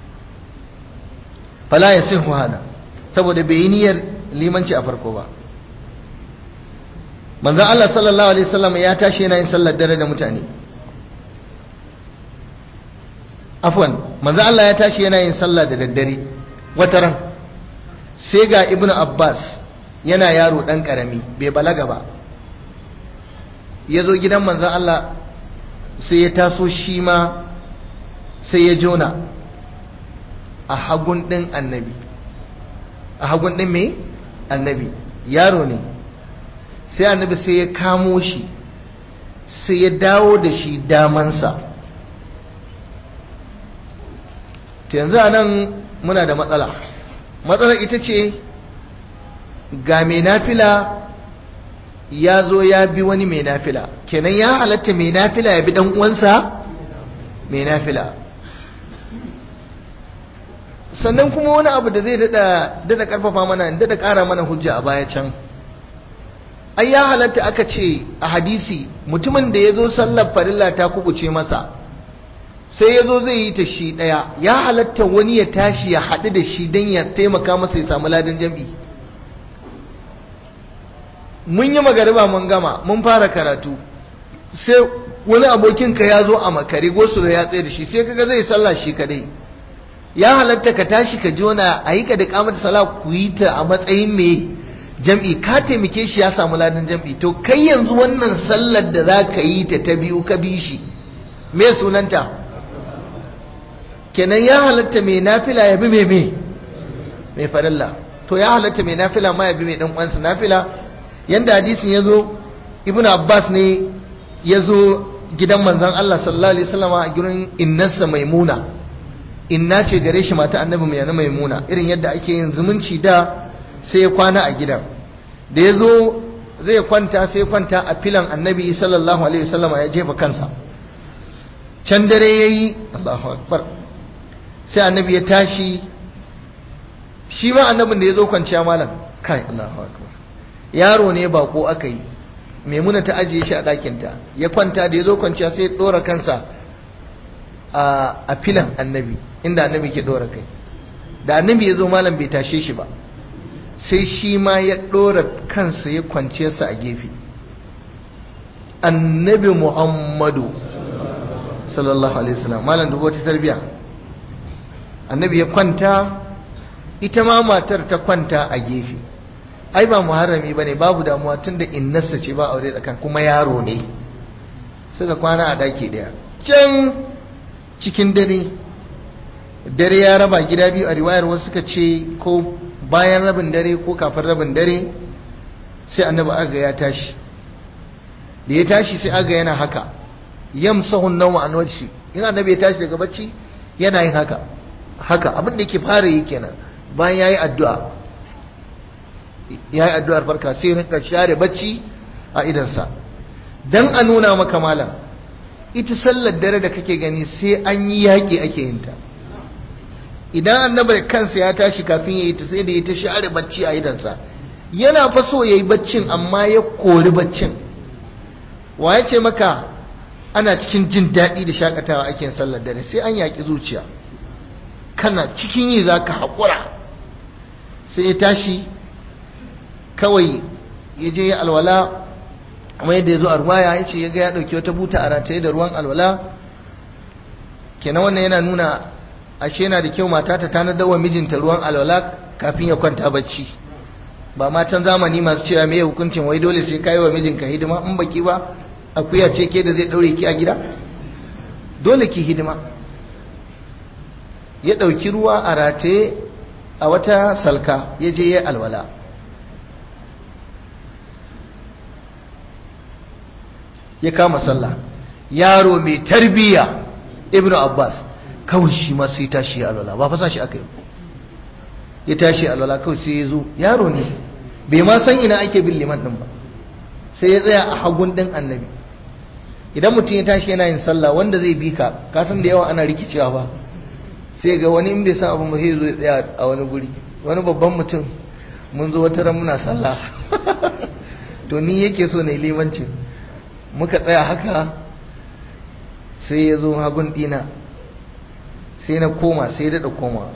S1: fala ya sihu hada saboda bai yi niyyar limanci a farko ba manzon Allah sallallahu alaihi wasallam ya tashi yana yin sallar dare da mutane afwan manzon Allah ya tashi yana yin sallah da daddare wataran sai ga ibnu abbas yana yaro dan karami bai balaga ba ya zo gidan manzon Allah sai ya taso shi ma sai ya jona a hagun ɗin annabi a hagun ɗin me annabi yaro ne sai annabi sai ya kamo shi sai ya dawo da shi damansa ta yanzu a nan muna da matsala matsalar ita ce ga mai nafila ya zo ya bi wani mai nafila kenan ya halatta mai nafila ya bi dan uwansa mai nafila sannan kuma wani abu da zai dada dada karfafa mana dada kara mana hujja a baya can ai ya halatta aka ce a hadisi mutumin da ya zo sallar farilla ta kubuce masa sai ya zo zai yi ta shi ɗaya ya halatta wani ya tashi ya haɗu da shi don ya taimaka masa ya samu ladan jam'i mun yi magariba mun gama mun fara karatu sai wani abokinka ya zo a makare gosu da ya tsaye da shi sai kaga zai sallah shi kadai ya halatta ka tashi ka jona a yi ka da kamar sala ku yi ta a matsayin mai jam'i ka taimake shi ya samu ladan jam'i to kai yanzu wannan sallar da za ka yi ta ta biyu ka bi shi me sunanta kenan ya halatta mai nafila ya bi mai mai mai farilla to ya halatta mai nafila ma ya bi mai dan uwansa nafila yanda hadisin ya zo ibn abbas ne ya zo gidan manzan allah sallallahu alaihi wasallama a gurin innarsa maimuna inna ce gare shi mata annabi mai yana maimuna irin yadda ake yin zumunci da sai ya kwana a gidan da ya zo zai kwanta sai kwanta a filan annabi sallallahu alaihi wasallama ya jefa kansa can dare ya yi allahu akbar sai annabi ya tashi shi ma annabin da ya zo kwanciya malam kai allahu akbar yaro ne bako aka yi maimuna ta ajiye shi a ɗakinta ya kwanta da ya zo kwanciya sai ya ɗora kansa a filan annabi inda annabi ke ɗora kai da annabi ya zo malam bai tashe shi ba sai shi ma ya ɗora kansa ya kwance sa a gefe annabi muhammadu sallallahu alaihi wasallam malam dubu wata tarbiya annabi ya kwanta ita ma matar ta kwanta a gefe ai ba muharrami bane babu damuwa tunda innarsa ce ba aure tsakan kuma yaro ne suka kwana a daki daya can cikin dare dare ya raba gida biyu a riwayar wasu suka ce ko bayan rabin dare ko kafin rabin dare sai annabi aga ya tashi da ya tashi sai aga yana haka yamsahun nawma an wajhi in annabi ya tashi daga bacci yana yin haka haka abin da yake fara yi kenan bayan yayi addu'a ya yi addu'ar farka sai rinka share bacci a idansa don a nuna maka malam ita sallar dare da kake gani sai an yi yaƙi ake yin ta idan annaba kansa ya tashi kafin ya yi ta sai da ya ta share bacci a idansa yana fa so ya yi baccin amma ya kori baccin wa ya ce maka ana cikin jin daɗi da shakatawa ake yin sallar dare sai an yaƙi zuciya kana cikin yi za ka haƙura sai ya tashi kawai ya je ya alwala kuma yadda ya zo a ruwaya ya ce ya ga ya ɗauki wata buta a rataye da ruwan alwala kenan wannan yana nuna ashe yana da kyau mata ta tanadar wa mijinta ruwan alwala kafin ya kwanta bacci ba matan zamani masu cewa me hukuncin wai dole sai kai wa mijinka hidima in baki ba akuya ce ke da zai daure ki a gida dole ki hidima ya ɗauki ruwa a rataye a wata salka ya je ya alwala ya kama sallah yaro mai tarbiya ibnu abbas kawai shi ma sai tashi alwala ba fasa shi aka yi ya tashi alwala kawai sai ya zo yaro ne bai ma san ina ake bin liman din ba sai ya tsaya a hagun din annabi idan mutum ya tashi yana yin sallah wanda zai bi ka ka san da yawa ana rikicewa ba sai ga wani in bai san abin ba sai zo ya tsaya a wani guri wani babban mutum mun zo wata ran muna sallah to ni yake so na limancin muka tsaya haka sai ya zo hagun dina sai na koma sai ya daɗa koma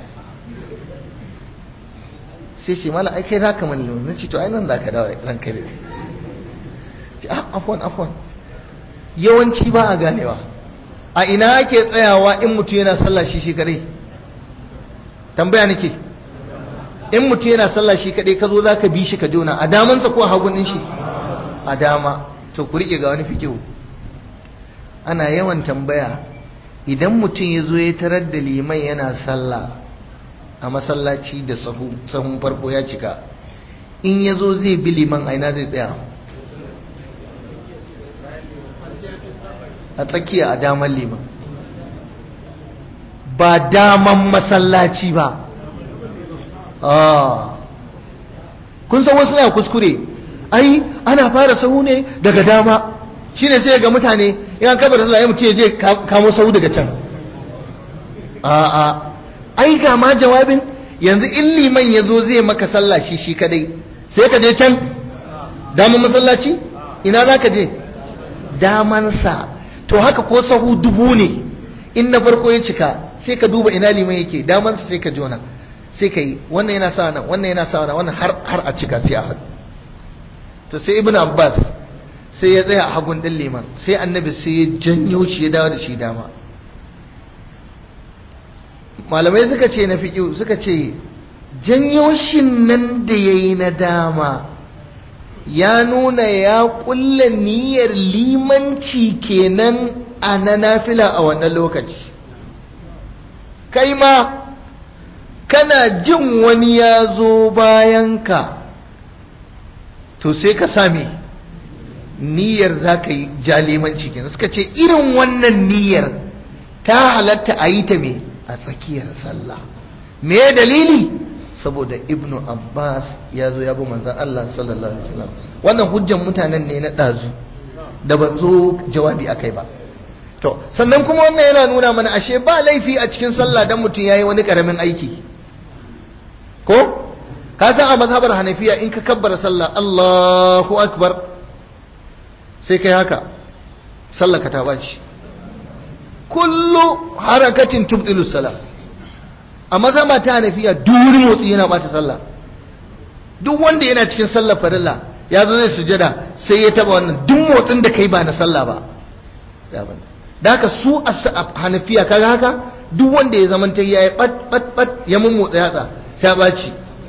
S1: sai shi mala ai kai za ka mani na ce to ai nan za ka dawo ranka da ce ah afwan afwan yawanci ba a ganewa a ina ake tsayawa in mutum yana sallah shi shi kadai tambaya nake in mutum yana sallah shi kadai ka zo za ka bi shi ka jona a damansa ko a hagun din shi a dama to ku riƙe ga wani fikihu ana yawan tambaya idan mutum ya zo ya tarar da liman yana sallah a masallaci da sahun farko ya cika in ya zo zai bi liman aina zai tsaya a tsakiya a daman liman ba daman masallaci ba kun san wasu na kuskure ai ana fara sahu ne daga dama shine sai ga mutane yan kabar sallah ya mutum ya je kamo sahu daga can a'a ai ga ma jawabin yanzu in liman ya zo zai maka sallah shi shi kadai sai ka je can daman masallaci ina za ka je damansa to haka ko sahu dubu ne in na farko ya cika sai ka duba ina liman yake damansa sai ka jona sai ka yi wannan yana sa nan wannan yana sa nan wannan har har a cika sai a haɗu to sai ibn abbas sai ya tsaya a hagun ɗin liman sai annabi sai ya janyo shi ya dawo da shi dama malamai suka ce na fiƙi suka ce janyo shi nan da ya yi na dama ya nuna ya ƙulla niyyar limanci kenan a na nafila a wannan lokaci kai ma kana jin wani ya zo bayanka to sai ka same niyyar za ka yi jalimanci kenan suka ce irin wannan niyyar ta halatta a yi ta me a tsakiyar sallah me dalili saboda ibnu abbas ya zo ya bi manzan allah sallallahu alaihi wasallam wannan hujjan mutanen ne na ɗazu da ban zo jawabi akai ba to sannan kuma wannan yana nuna mana ashe ba laifi a cikin sallah dan mutum yayi wani karamin aiki ko ka san a mazhabar hanafiya in ka kabbara sallah Allahu akbar sai kai haka sallah ka ta baci kullu harakatin tubdilu salah a mazhaba ta hanafiya duk wani motsi yana bata sallah duk wanda yana cikin sallar farilla ya zo zai sujada sai ya taba wannan duk motsin da kai ba na sallah ba da haka su a hanafiya kaga haka duk wanda ya zamanta ya yi bat bat bat ya mummotsa yatsa ta baci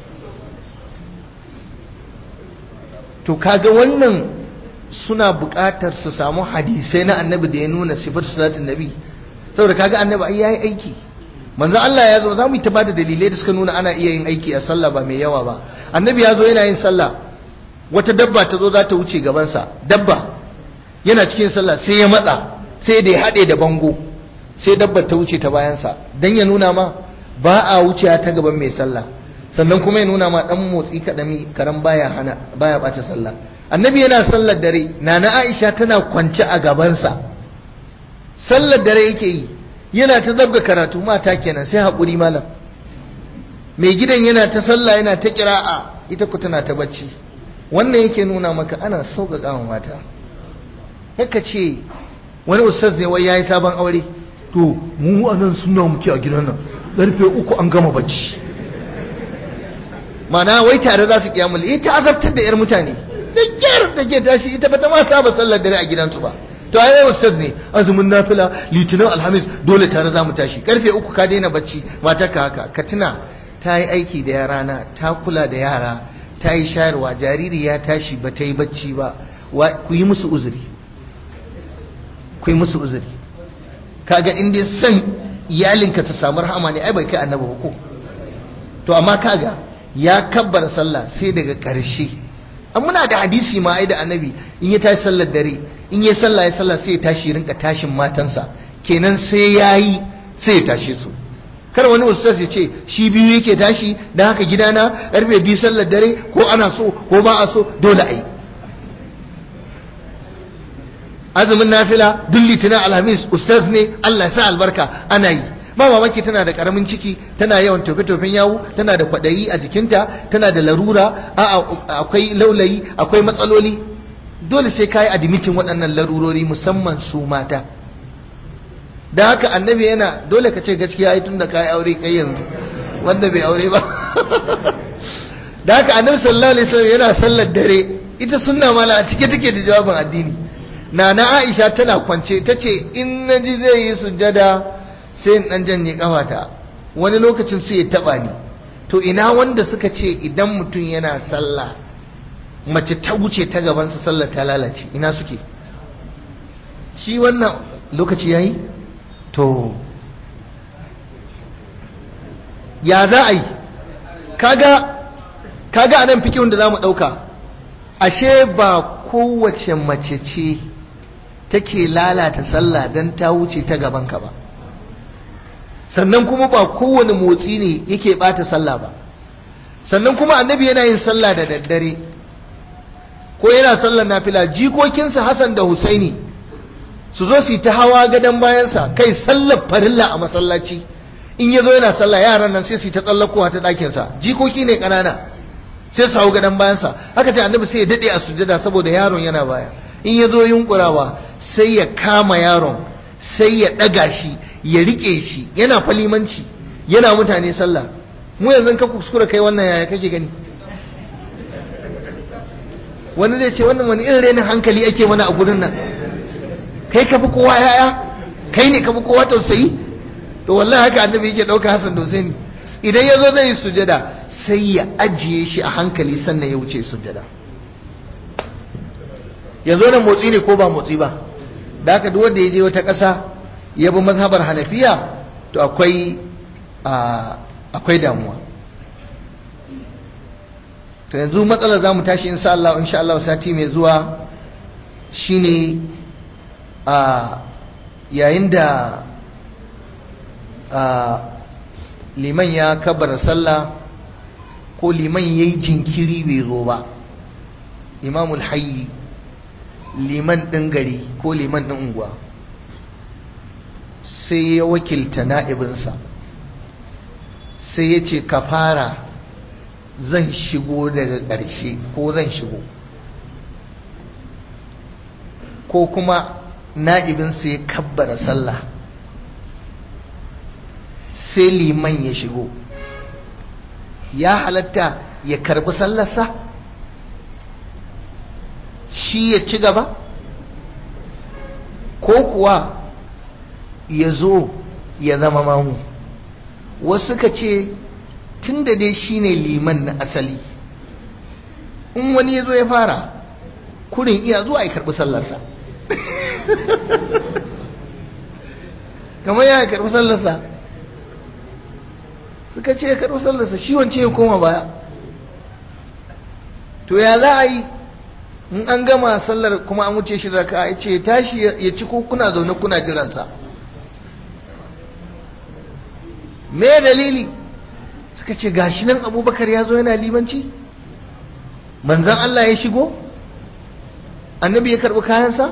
S1: to kaga wannan suna buƙatar su samu hadisai na annabi da ya nuna sifar salatin nabi saboda kaga annabi ai yayi aiki manzo Allah ya zo za mu yi ta bada dalilai da suka nuna ana iya yin aiki a sallah ba mai yawa ba annabi ya zo yana yin sallah wata dabba ta zo za ta wuce gabansa dabba yana cikin sallah sai ya matsa sai da ya haɗe da bango sai dabba ta wuce ta bayansa dan ya nuna ma ba a wuce ta gaban mai sallah sannan kuma ya nuna ma dan motsi kadami karan baya hana baya bata sallah annabi yana sallar dare nana Aisha tana kwance a gabansa sallar dare yake yi yana ta zabga karatu mata kenan sai haƙuri malam mai gidan yana ta sallah yana ta kira'a ita ku tana ta bacci wannan yake nuna maka ana sauƙaƙa wa mata haka ce wani ustaz ne wai yayi sabon aure to mu anan suna muke a gidan nan karfe uku an gama bacci mana wai tare za su kiyamul ita azabtar da yar mutane da kyar da ke tashi ita ba ta ma saba sallar dare a gidansu ba to ai ustaz ne azumin nafila litinin alhamis dole tare za mu tashi karfe uku ka daina bacci mata ka haka ka tuna ta yi aiki da yara na ta kula da yara ta yi shayarwa jariri ya tashi ba ta yi bacci ba ku yi musu uzuri ku yi musu uzuri kaga in dai san iyalinka ta samu rahama ne ai bai kai annabi ba ko to amma kaga ya kabbar sallah sai daga ƙarshe an muna da hadisi ma ai da annabi in ya tashi sallar dare in ya sallah ya sallah sai ya tashi rinka tashin matansa kenan sai yayi sai ya tashe su kar wani ustaz ya ce shi biyu yake tashi don haka gidana karfe biyu sallar dare ko ana so ko ba a so dole a yi azumin nafila duk litinin alhamis ustaz ne Allah sa albarka ana yi ba mamaki tana da karamin ciki tana yawan tofe-tofen yawu tana da kwaɗayi a jikinta tana da larura akwai laulayi akwai matsaloli dole sai ka yi admitin waɗannan larurori musamman su mata da haka annabi yana dole ka ce gaskiya ai tun da ka yi aure kai yanzu wanda bai aure ba da haka annabi sallallahu alaihi wasallam yana sallar dare ita sunna mala a cike take da jawabin addini nana Aisha tana kwance tace in naji zai yi sujjada sai in dan janye kafata wani lokacin sai ya taba ni to ina wanda suka ce idan mutum yana sallah mace ta wuce ta gaban sa sallar ta lalace ina suke shi wannan lokaci yayi to ya za a yi kaga kaga anan fikihun da zamu dauka ashe ba kowace mace ce take lalata sallah dan ta wuce ta gaban ka ba sannan kuma ba kowane motsi ne yake bata sallah ba sannan kuma annabi yana yin sallah da daddare ko yana sallar nafila jikokinsa Hassan da Husaini su zo su yi ta hawa gadon bayansa kai sallar farilla a masallaci in ya zo yana sallah yaran nan sai su yi ta tsallakowa ta ɗakinsa jikoki ne ƙanana sai su hau gadon bayansa haka ce annabi sai ya daɗe a sujada saboda yaron yana baya in ya zo yunkurawa sai ya kama yaron sai ya ɗaga shi ya riƙe shi yana falimanci yana mutane sallah mu yanzu ka kuskura kai wannan yaya kake gani wani zai ce wannan wani irin renin hankali ake mana a gurin nan kai ka fi kowa yaya kai ne ka fi kowa tausayi to wallahi haka annabi yake ɗauka Hassan da Husaini idan ya zo zai yi sujada sai ya ajiye shi a hankali sannan ya wuce sujada yanzu nan motsi ne ko ba motsi ba da haka duk wanda ya je wata ƙasa ya bi mazhabar Hanafiya to akwai akwai damuwa to yanzu matsalar zamu tashi insha Allah insha Allah sati mai zuwa shine a yayin da liman ya kabar sallah ko liman ya yi jinkiri bai zo ba imamul hayyi liman ɗin gari ko liman ɗin unguwa sai ya wakilta na'ibinsa sai ya ce ka fara zan shigo daga ƙarshe ko zan shigo ko kuma na'ibinsa ya kabbara sallah sai liman ya shigo ya halatta ya karbi sallarsa shi ya ci gaba ko kuwa ya zo ya zama mamu wasu ka ce tun da dai shi ne liman na asali in wani ya zo ya fara kurin iya zuwa ya karbi sallarsa kamar ya karbi sallarsa suka ce ya karbi sallarsa shi wance ya koma baya to ya za a yi in an gama sallar kuma an wuce shi raka ya ce tashi ya ci ko kuna zaune kuna jiransa me dalili suka ce gashi nan abubakar ya zo yana limanci manzan Allah ya shigo annabi ya karbi kayansa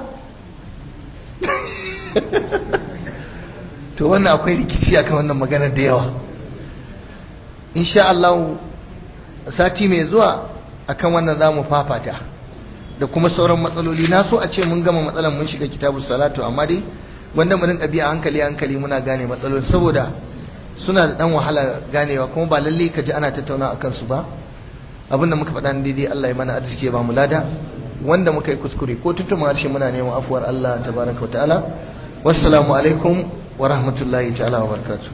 S1: to wannan akwai rikici akan wannan magana da yawa insha Allah sati mai zuwa akan wannan zamu fafata da kuma sauran matsaloli na so a ce mun gama matsalan mun shiga kitabu salatu amma dai wanda mu rinka biya hankali hankali muna gane matsaloli saboda suna da dan wahala ganewa kuma ba lalle ka ji ana tattauna akan su ba abinda muka faɗa daidai Allah ya mana arziki ya ba mu lada wanda muka yi kuskure ko tuntuma harshe muna neman afuwar Allah tabaraka wa ta'ala wassalamu alaikum wa rahmatullahi ta'ala wa barakatuh